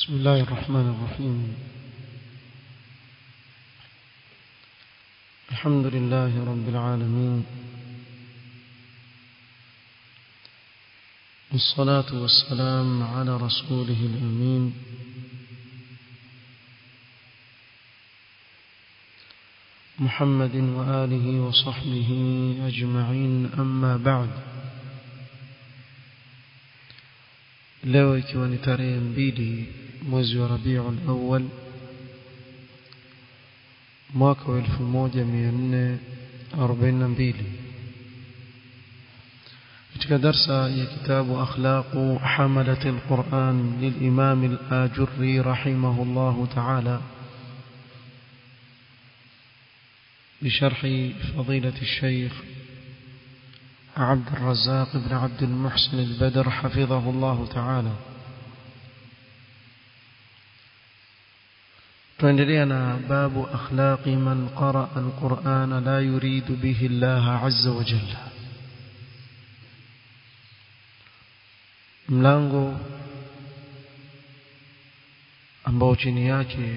بسم الله الرحمن الرحيم الحمد لله رب العالمين والصلاة والسلام على رسوله الأمين محمد وآله وصحبه أجمعين أما بعد leo ikiwa ni tarehe mbili mwezi wa Rabiul Awwal mwaka wa 1442 katika darsa ya kitabu akhlaqu hamalat alquran lilimam al-ajurri rahimahullah ta'ala بشرح فضيلة الشيخ عبد الرزاق بن عبد المحسن البدر حفظه الله تعالى تندرينا باب أخلاق من قرأ القرآن لا يريد به الله عز وجل mlango ambao chini yake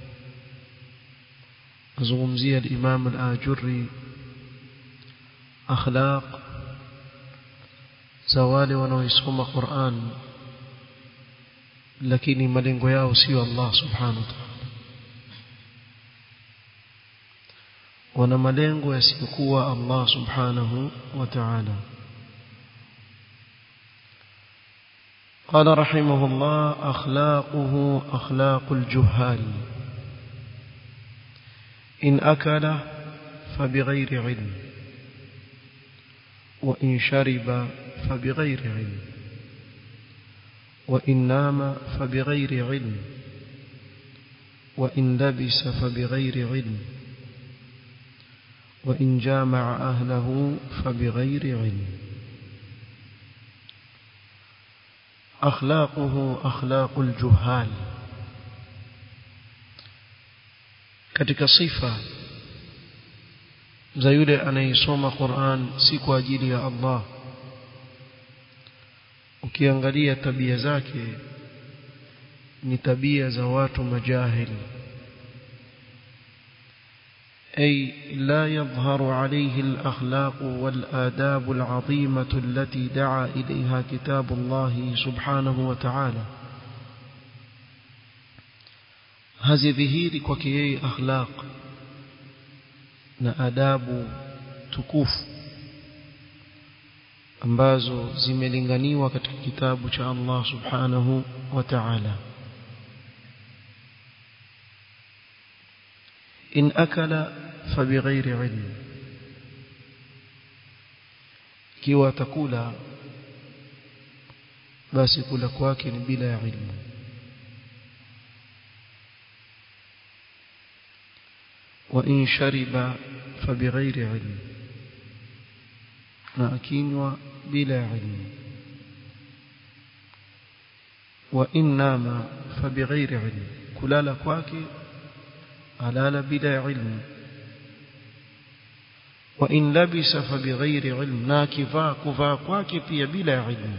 azungumzia al-Imam al-Ajurri akhlaq za wale wanaoisoma Qur'an lakini malengo yao sio Allah subhanahu wa ta'ala wana malengo yasiyokuwa Allah subhanahu wa ta'ala قال رحمه الله أخلاقه أخلاق الجهال إن أكل فبغير علم وإن شرب فبغير علم وإن نام فبغير علم وإن لبس فبغير علم وإن جامع أهله فبغير علم أخلاقه أخلاق الجهال katika sifa za yule anayesoma Qur'an si kwa ajili ya Allah ukiangalia tabia zake ni tabia za watu majahili أي لا يظهر عليه الأخلاق والآداب العظيمة التي دعا إليها كتاب الله سبحانه وتعالى hazidhihiri kwake yeye akhlaq na adabu tukufu ambazo zimelinganiwa katika kitabu cha Allah subhanahu wa ta'ala in akala fabighairi ilm kiwa atakula basi kula kwake ni bila ya ilmu وإن شرب فبغير علم ناكينوا بلا علم وإن نام فبغير علم كلال كواكي ألال بلا علم وإن لبس فبغير علم ناكفا كفا كواكي في بلا علم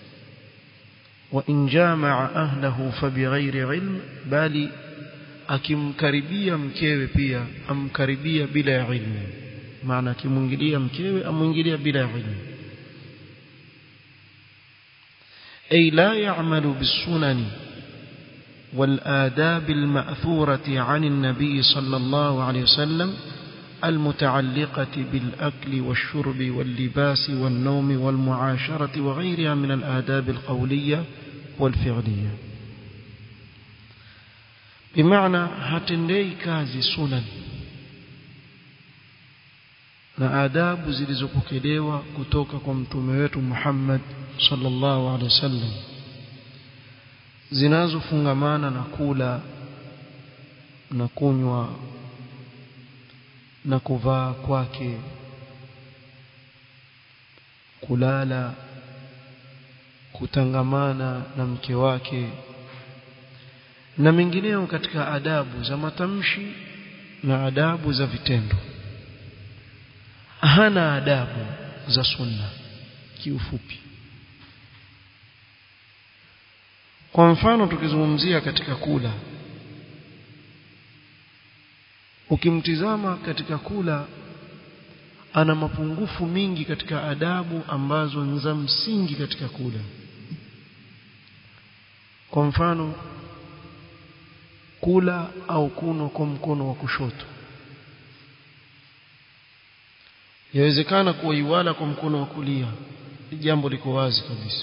وإن جامع أهله فبغير علم بالي akimkaribia mkewe pia amkaribia bila ya ilmu maana akimwingilia mkewe amwingilia bila ya ilmu ay la ya'malu bisunani والآداب المأثورة عن النبي صلى الله عليه وسلم المتعلقة بالأكل والشرب واللباس والنوم والمعاشرة وغيرها من الآداب القولية والفعلية bimaana hatendei kazi sunan na adabu zilizopokelewa kutoka kwa mtume wetu Muhammad sallallahu alaihi wasallam zinazofungamana na kula na kunywa na kuvaa kwake kulala kutangamana na mke wake na mengineo katika adabu za matamshi na adabu za vitendo hana adabu za sunna kiufupi kwa mfano tukizungumzia katika kula ukimtizama katika kula ana mapungufu mingi katika adabu ambazo ni za msingi katika kula kwa mfano kula au kunwa kwa mkono wa kushoto yawezekana kuwa iwala kwa mkono wa kulia jambo liko wazi kabisa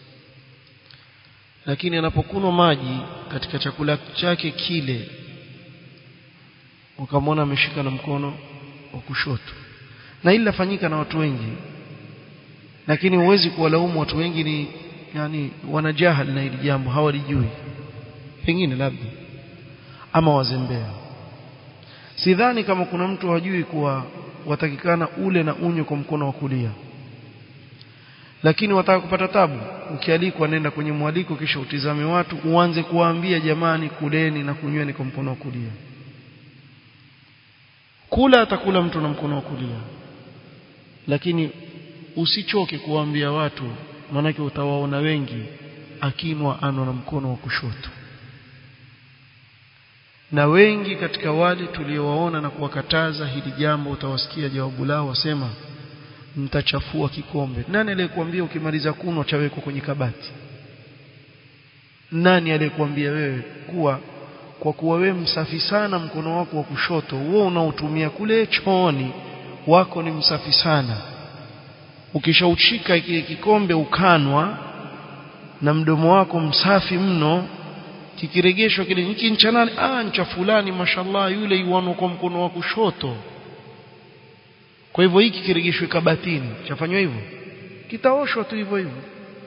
lakini anapokunwa maji katika chakula chake kile ukamwona ameshika na mkono wa kushoto na hili lafanyika na watu wengi lakini huwezi kuwalaumu watu wengi ni yani wanajahal na hili jambo hawalijui pengine labda ama wazembea sidhani kama kuna mtu hajui kuwa watakikana ule na unywe kwa mkono wa kulia lakini wataka kupata tabu ukialikwa nenda kwenye mwaliko kisha utizame watu uanze kuwaambia jamani kuleni na kunyweni kwa mkono wa kulia kula atakula mtu na mkono wa kulia lakini usichoke kuwaambia watu maanake utawaona wengi akinwa ano na mkono wa kushoto na wengi katika wale tuliowaona na kuwakataza hili jambo utawasikia jawabu lao wasema mtachafua kikombe nani aliyekuambia ukimaliza kunwa chawekwa kwenye kabati nani aliyekuambia wewe kuwa kwa kuwa wewe msafi sana mkono wako wa kushoto wewe unaotumia kule chooni wako ni msafi sana ukishaushika kile kikombe ukanwa na mdomo wako msafi mno kikiregeshwa kile hiki ncha nani ah ncha fulani mashallah yule yuano kwa mkono wa kushoto kwa hivyo hiki kiregeshwe kabatini chafanywa hivyo kitaoshwa tu hivyo hivyo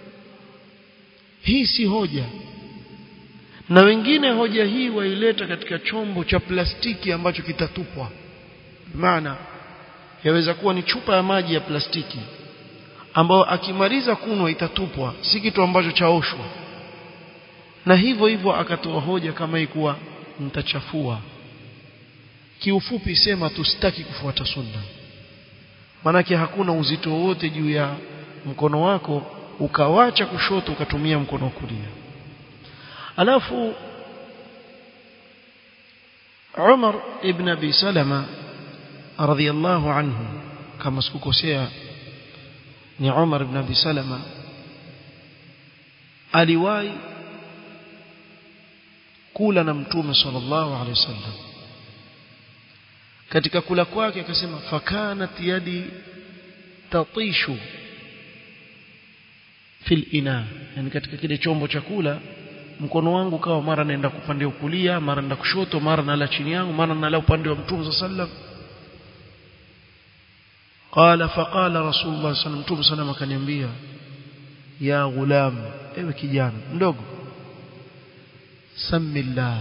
hii si hoja na wengine hoja hii waileta katika chombo cha plastiki ambacho kitatupwa maana yaweza kuwa ni chupa ya maji ya plastiki ambayo akimaliza kunwa itatupwa si kitu ambacho chaoshwa na hivyo hivyo akatoa hoja kama hii kuwa mtachafua kiufupi sema tusitaki kufuata sunna manake hakuna uzito wote juu ya mkono wako ukawacha kushoto ukatumia mkono wa kulia alafu Umar ibn Abi Salama radhiyallahu anhu kama sikukosea ni Umar ibn Abi Salama aliwahi kula na mtume sallallahu alaihi wasallam katika kula kwake akasema fakanat yadi tatishu fil ina yani katika kile chombo cha kula mkono wangu kawa mara naenda kupande kulia mara naenda kushoto mara nala chini yangu mara nala upande wa mtume sallam qala faqala rasulullah sallam mtume sallam akaniambia ya gulam ewe kijana mdogo samillah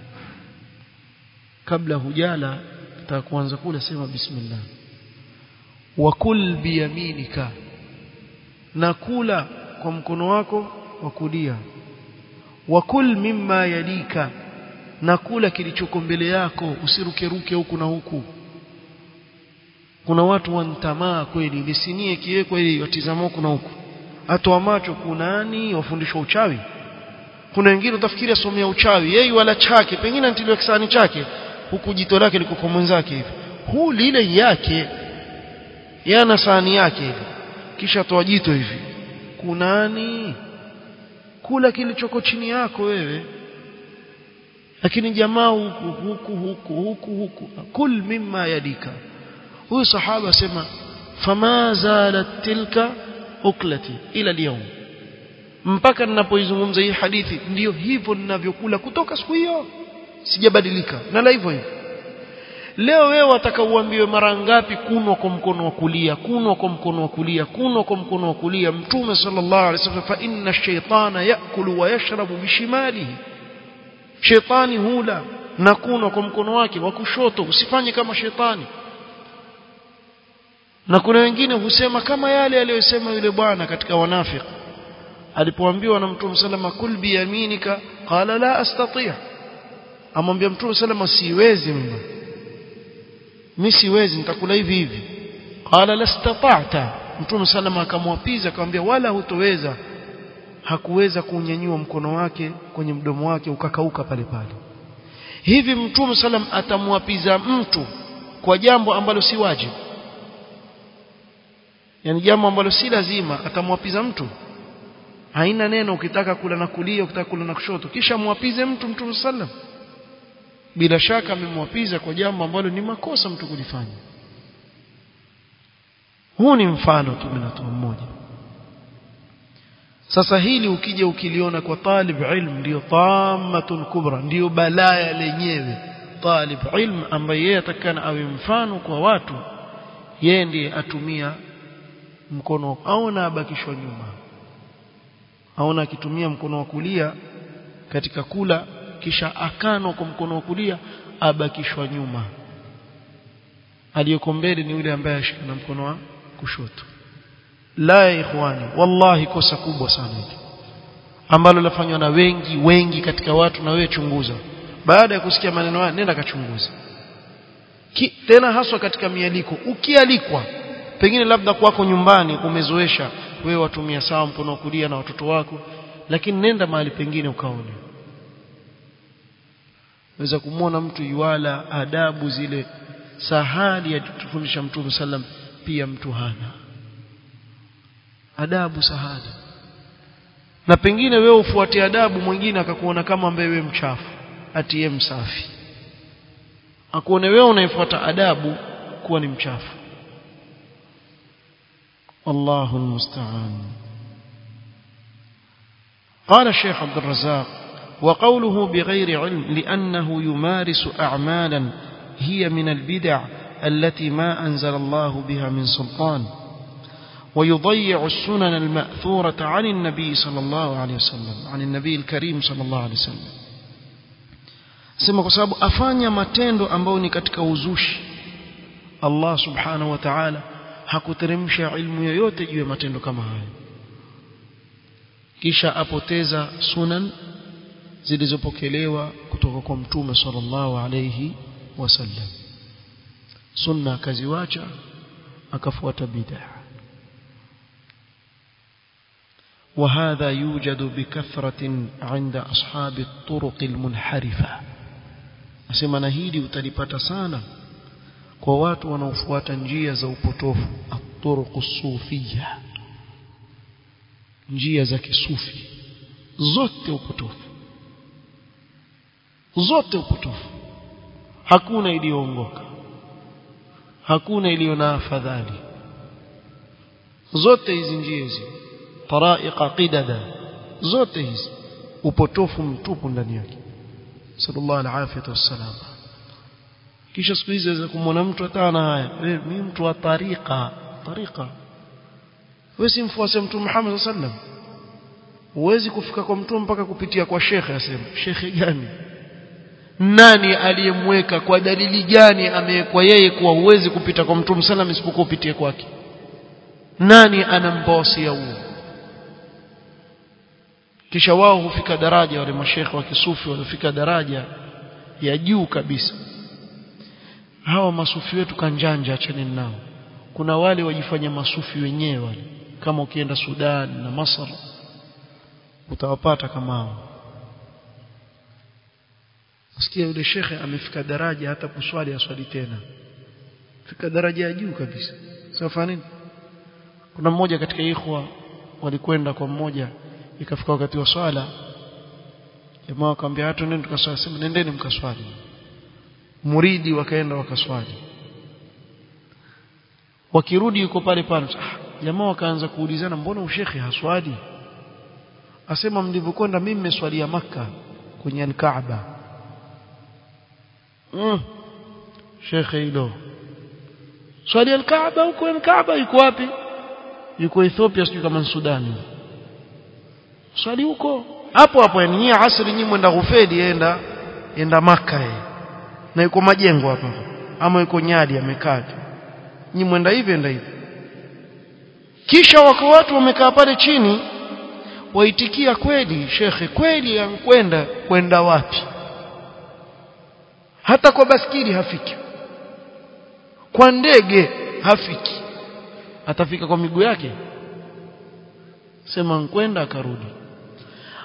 kabla hujala nataka kuanza kula sema bismillah wa kul biyaminika na kula kwa mkono wako wa kulia wa kul mimma yalika na kula kilichoko mbele yako usirukeruke huku na huku kuna watu wantamaa kweli lisinie kiwekwa ili watizama huku na huku atoa macho kunani wafundishwa uchawi kuna wengine utafikiri asomea uchawi yeye wala chake pengine antiliwa kisani chake huku jito lake liko kwa mwenzake hivi huu lile yake yana sahani yake hivi kisha toa jito hivi kunani kula kilichoko chini yako wewe lakini jamaa huku huku huku huku huku kul mimma yadika huyu sahaba asema fama zalat tilka uklati ila leo mpaka ninapoizungumza hii hadithi ndiyo hivyo ninavyokula kutoka siku hiyo sijabadilika na la hivyo hivyo leo wewe wataka uambiwe mara ngapi kunwa kwa mkono wa kulia kunwa kwa mkono wa kulia kunwa kwa mkono wa kulia mtume sallallahu alaihi wasallam fa inna ash-shaytana yakulu wa yashrabu bishimalihi shetani hula na kunwa kwa mkono wake wa kushoto usifanye kama shetani na kuna wengine husema kama yale aliyosema yule bwana katika wanafiki alipoambiwa na mtume salama kul biyaminika qala la astati' amwambia mtume salama siwezi mimi mimi siwezi nitakula hivi hivi qala lastata'ta mtume salama akamwapiza akamwambia wala hutoweza hakuweza kunyanyua mkono wake kwenye mdomo wake ukakauka pale pale hivi mtume salam atamwapiza mtu kwa jambo ambalo si wajibu yani jambo ambalo si lazima atamwapiza mtu haina neno ukitaka kula na kulia ukitaka kula na kushoto kisha mwapize mtu mtume sallam bila shaka amemwapiza kwa jambo ambalo ni makosa mtu kulifanya huu ni mfano tu minatoa mmoja sasa hili ukija ukiliona kwa talib ilm ndio tamatun kubra ndio balaya lenyewe talib ilm ambaye yeye atakana awe mfano kwa watu yeye ndiye atumia mkono aona abakishwa nyuma aona akitumia mkono wa kulia katika kula kisha akano kwa mkono wa kulia abakishwa nyuma aliyeko mbele ni yule ambaye ashika na mkono wa kushoto la ya ikhwani wallahi kosa kubwa sana hili ambalo lafanywa na wengi wengi katika watu na wewe chunguza baada ya kusikia maneno haya nenda kachunguza Ki, tena haswa katika mialiko ukialikwa pengine labda kwako nyumbani umezoesha wewe watumia sawa mkono wa kulia na watoto wako lakini nenda mahali pengine ukaone weza kumwona mtu yuala adabu zile sahali ya kutufundisha mtume sallam pia mtu hana adabu sahali na pengine wewe ufuatie adabu mwingine akakuona kama ambaye wewe mchafu atiye msafi akuone wewe unaifuata adabu kuwa ni mchafu والله المستعان قال الشيخ عبد الرزاق وقوله بغير علم لأنه يمارس أعمالا هي من البدع التي ما أنزل الله بها من سلطان ويضيع السنن المأثورة عن النبي صلى الله عليه وسلم عن النبي الكريم صلى الله عليه وسلم sema kwa sababu afanya matendo ambayo ni katika uzushi Allah subhanahu wa ta'ala hakuteremsha ilmu yoyote juu ya matendo kama hayo kisha apoteza sunan zilizopokelewa kutoka kwa mtume sallallahu alayhi wasallam sunna akaziwacha akafuata bid'a وهذا يوجد بكثرة عند أصحاب الطرق المنحرفة أسمى نهيدي utalipata sana kwa watu wanaofuata njia za upotofu at-turuq sufiyya njia za kisufi zote upotofu zote upotofu hakuna iliyoongoka hakuna iliyo na afadhali zote hizi njia hizi taraiqa qidada zote hizi upotofu mtupu ndani yake sallallahu alaihi wasallam kisha siku hizi aweza kumwona mtu hata na haya mimi mtu wa tariqa tariqa wewe si mfuasi mtume Muhammad sallam huwezi kufika kwa mtume mpaka kupitia kwa shekhe asema shekhe gani nani aliyemweka kwa dalili gani amewekwa yeye kuwa huwezi kupita kwa mtume sallam isipokuwa upitie kwake nani anampa wasia huo kisha wao hufika daraja wale mashekhe wa kisufi walifika daraja ya juu kabisa hawa masufi wetu kanjanja achane nao kuna wale wajifanya masufi wenyewe wale kama ukienda Sudan na Masar utawapata kama hao Nasikia yule shekhe amefika daraja hata kuswali aswali tena fika daraja ya juu kabisa safa nini kuna mmoja katika ikhwa walikwenda kwa mmoja ikafika wakati wa swala jamaa akamwambia hata nenda tukaswali sema nendeni mkaswali muridi wakaenda wakaswali wakirudi yuko pale pale ah, jamaa wakaanza kuulizana mbona ushekhe haswali asema mlivyokwenda mimi nimeswalia maka kwenye al-Kaaba mm. shekhe hilo swali al-Kaaba huko al-Kaaba yuko wapi yuko Ethiopia sijui kama Sudani swali huko hapo hapo yani nyie asri nyinyi mwenda Ghufeli enda enda maka yeye na yuko majengo hapa ama yuko Nyadi amekaa nyinyi mwenda hivi enda hivi kisha wako watu wamekaa pale chini waitikia kweli shekhe kweli yankwenda kwenda wapi hata kwa baskili hafiki kwa ndege hafiki atafika kwa miguu yake sema nkwenda akarudi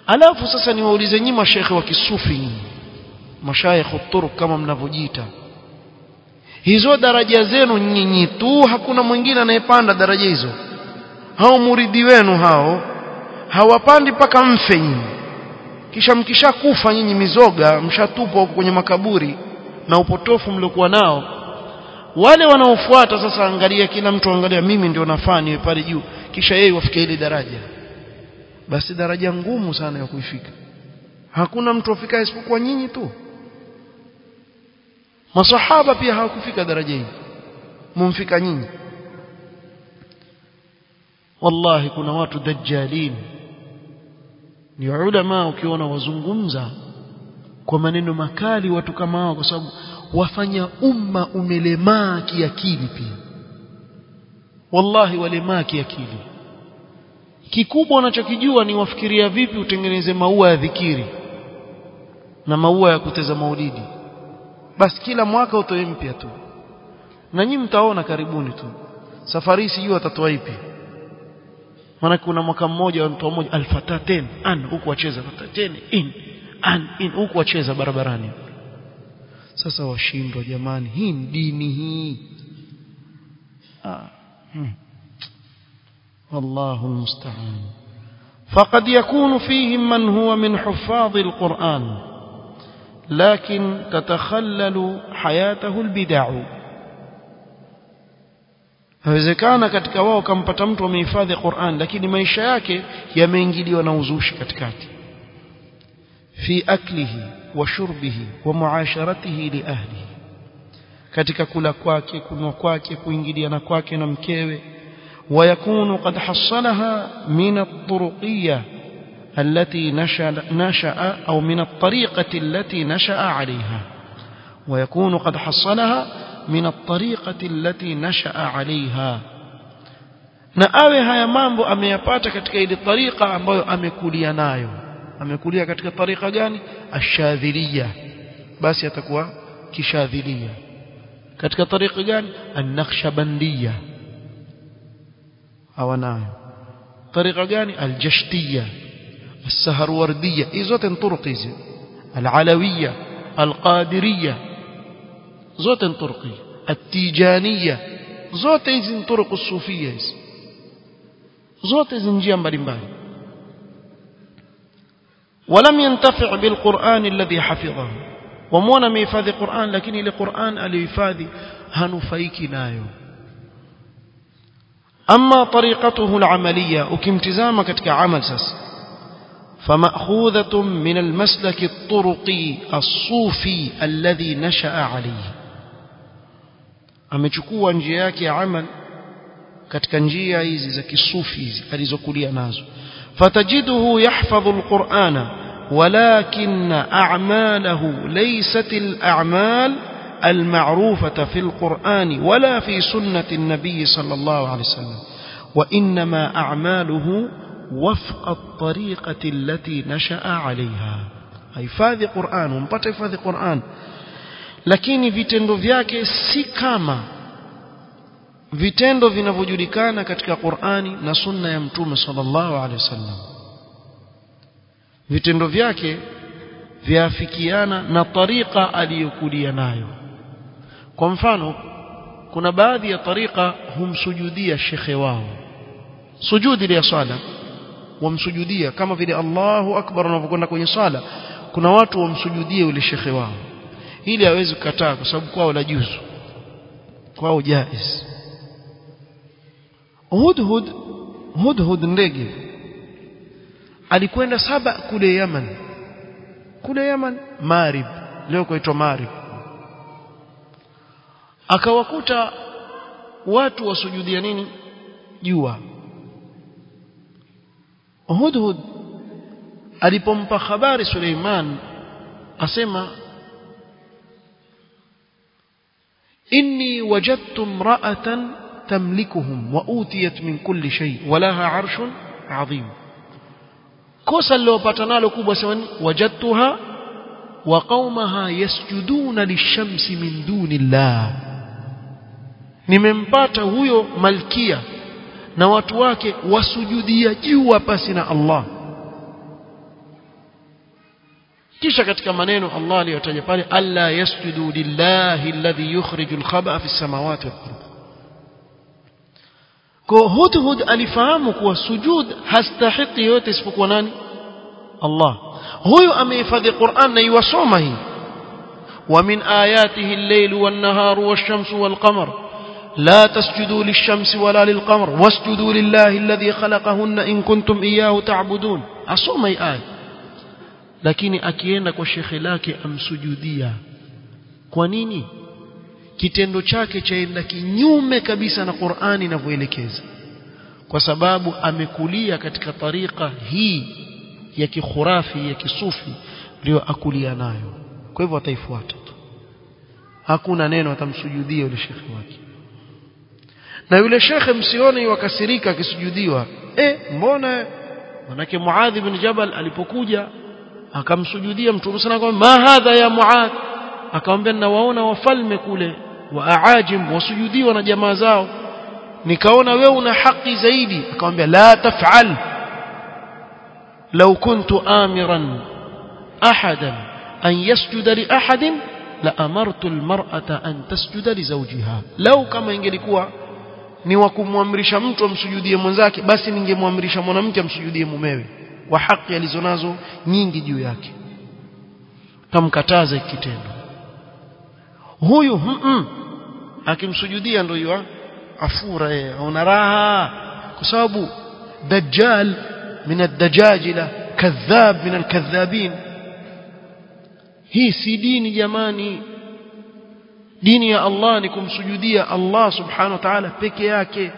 alafu sasa niwaulize nyinyi mashekhe wa kisufi nyinyi mashayikh turuk kama mnavyojiita hizo daraja zenu nyinyi tu hakuna mwingine anayepanda daraja hizo hao muridi wenu hao hawapandi mpaka mfe nyinyi kisha mkishakufa nyinyi mizoga mshatupwa huko kwenye makaburi na upotofu mliokuwa nao wale wanaofuata sasa angalia kila mtu angalia mimi ndio nafaa niwe pale juu kisha yeye wafike ile daraja basi daraja ngumu sana ya kuifika hakuna mtu afika isipokuwa nyinyi tu masahaba pia hawakufika daraja hii mumfika nyinyi wallahi kuna watu dajjalin ni ulama ukiona wazungumza kwa maneno makali watu kama hao kwa sababu wafanya umma umelemaa kiakili pia wallahi walemaa kiakili kikubwa unachokijua ni wafikiria vipi utengeneze maua ya dhikiri na maua ya kuteza maulidi basi kila mwaka utoe mpya tu na nyinyi mtaona karibuni tu safari sijui watatoa ipi maana kuna mwaka mmoja wa mtu mmoja alfataten an huku wacheza fataten in an in huku wacheza barabarani sasa washindwa jamani hii ni dini hii ah hmm. والله المستعان فقد يكون فيهم من هو من حفاظ القرآن لكن تتخلل حياته البدع hawezekana katika wao kampata mtu amehifadhi Qur'an lakini maisha yake yameingiliwa na uzushi katikati fi aklihi wa shurbihi wa muasharatihi li ahlihi katika kula kwake kunywa kwake kuingiliana kwake na mkewe ويكون قد حصلها من الطرقية التي نشأ, نشأ أو من الطريقة التي نشأ عليها ويكون قد حصلها من الطريقة التي نشأ عليها na awe haya mambo ameyapata katika ile tariqa ambayo amekulia nayo amekulia katika tariqa gani ashadhilia basi atakuwa kishadhilia katika tariqa gani an-naqshbandiyya hawanayo tariqa gani aljashtiya السهروردية hizo zote turuq hizi العلوية القادرية zote turuqi التيجانية zote hizi turuq الصوفية hizi zote hizi njia mbalimbali ولم ينتفع بالقرآن الذي حفظه ومونا ميفادhi Qur'an lakini ile Qur'an aliyohifadhi hanufaiki nayo أما طريقته العملية وكمتزامة كتك عمل سس فمأخوذة من المسلك الطرقي الصوفي الذي نشأ عليه amechukua njia yake ya amal katika njia hizi za kisufi hizi alizokulia nazo fatajiduhu yahfadhu alqur'ana walakin a'malahu laysat al'amal المعروفة في القرآن ولا في سنة النبي صلى الله عليه وسلم وإنما أعماله وفق الطريقة التي نشأ عليها hifadhi Qur'an umpata hifadhi Qur'an lakini vitendo vyake si kama vitendo vinavyojulikana katika Qur'ani na sunna ya mtume sallallahu alaihi wasallam vitendo vyake vyafikiana na tariqa aliyokulia nayo kwa mfano kuna baadhi ya tariqa humsujudia shekhe wao sujudi ya swala wamsujudia kama vile Allahu akbar unavyokwenda kwenye swala kuna watu wamsujudie yule shekhe wao ili hawezi kukataa kwa sababu kwao la juzu kwao jaiz hudhud hudhud ndege alikwenda saba kule Yaman kule Yaman Marib leo kuitwa Marib akawakuta watu wasujudia nini jua Hudhud alipompa habari Suleiman asema inni wajadtu imra'atan tamlikuhum wa utiyat min kulli shay wa laha 'arshun 'azim kosa lilopata nalo kubwa sema wajadtuha wa qaumaha yasjuduna lishamsi min dunillah nimempata huyo malkia na watu wake wasujudia jua pasi na Allah kisha katika maneno Allah aliyotaja pale alla yasjudu lillahi alladhi yukhrijul khaba'a fis samawati wal ardh kwa Hudhud alifahamu kuwa sujud hastahiki yote isipokuwa nani Allah huyu amehifadhi Qur'an na yuwasoma hii ومن آياته الليل والنهار والشمس والقمر لا تسجدوا للشمس ولا للقمر واسجدوا لله الذي خلقهن إن كنتم إياه تعبدون أصوم أي آية lakini akienda kwa shekhe lake amsujudia kwa nini kitendo chake chaenda kinyume kabisa na Qur'ani inavyoelekeza kwa sababu amekulia katika tarika hii ya kikhurafi ya kisufi ndio akulia nayo kwa hivyo ataifuata tu hakuna neno atamsujudia yule shekhe wake na yule shekhe msione wakasirika akisujudiwa eh mbona manake Muadh ibn Jabal alipokuja akamsujudia mtume sana kwa ma hadha ya Muadh akamwambia nawaona wafalme kule wa aajim wasujudiwa na jamaa zao nikaona wewe una haki zaidi akamwambia la taf'al law kuntu amiran ahadan an yasjuda li ahadin la amartu almar'ata an tasjuda li zawjiha law kama ingelikuwa ni wa kumwamrisha mtu amsujudie mwenzake basi ningemwamrisha mwanamke amsujudie mumewe kwa haki alizonazo nyingi juu yake kamkataza kitendo huyu mm -mm, akimsujudia ndio yua afura yeye una raha kwa sababu dajjal min ad-dajajila kadhab min al-kadhabin hii si dini jamani dini ya Allah ni kumsujudia Allah subhanahu wa ta'ala peke yake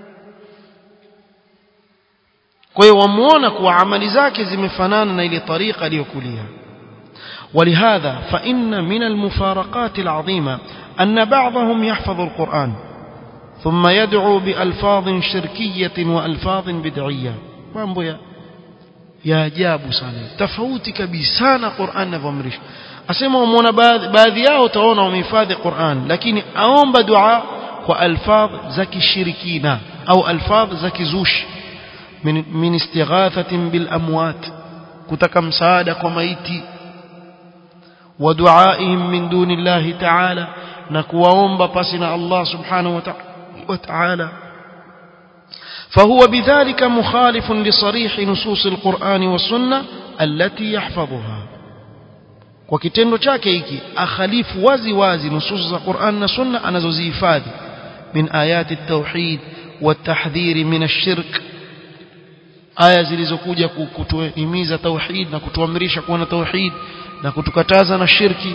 kwa hiyo wamuona kuwa amali zake zimefanana na ile tariqa aliyokulia ولهذا فإن من المفارقات العظيمة أن بعضهم يحفظ القرآن ثم يدعو بألفاظ شركية وألفاظ بدعية mambo ya ya ajabu sana tofauti kabisa na Qur'an inavyoamrisha asema umeona baadhi yao utaona wamehifadhi Qur'an lakini aomba dua kwa alfadh za kishirikina au alfadh za kizushi min, min istighathatin bil amwat kutaka msaada kwa maiti wa duaihim min duni Allah ta'ala na kuwaomba pasi na Allah subhanahu wa ta'ala فهو بذلك مخالف لصريح نصوص القرآن والسنة التي يحفظها وكتendo chake hiki akhalifu wazi wazi nusus za Qur'an na Sunna anazozihifadhi min ayati at-tauhid wat-tahdhir min ash-shirk aya zilizokuja kutuhimiza tauhid na kutuamrisha kuwa na tauhid na kutukataza na shirki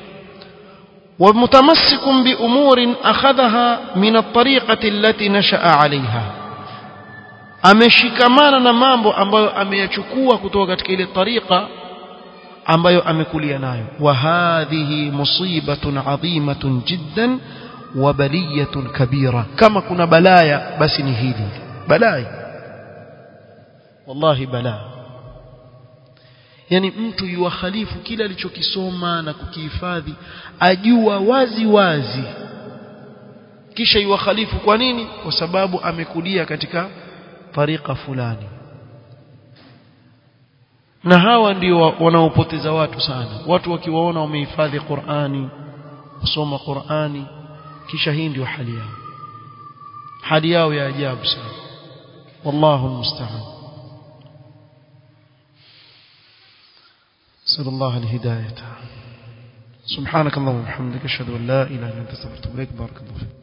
ومتمسك بأمور أخذها من الطريقة التي نشأ عليها ameshikamana na mambo ambayo ameyachukua kutoka katika ile tariqa ambayo amekulia nayo wa hadhihi musibatun adhimatun jiddan wa baliyatun kabira kama kuna balaya basi ni hili balai wallahi balaa yani mtu yuwakhalifu kila alichokisoma na kukihifadhi ajua wazi wazi kisha yuwakhalifu kwa nini kwa sababu amekulia katika tariqa fulani na hawa ndio wanaopoteza watu sana watu wakiwaona wamehifadhi Qur'ani kusoma Qur'ani kisha hii ndio hali yao hali yao ya ajabu sana wallahu musta'an نسأل الله الهداية سبحانك اللهم وبحمدك أشهد أن لا إله إلا أنت استغفرك وأتوب إليك بارك الله فيك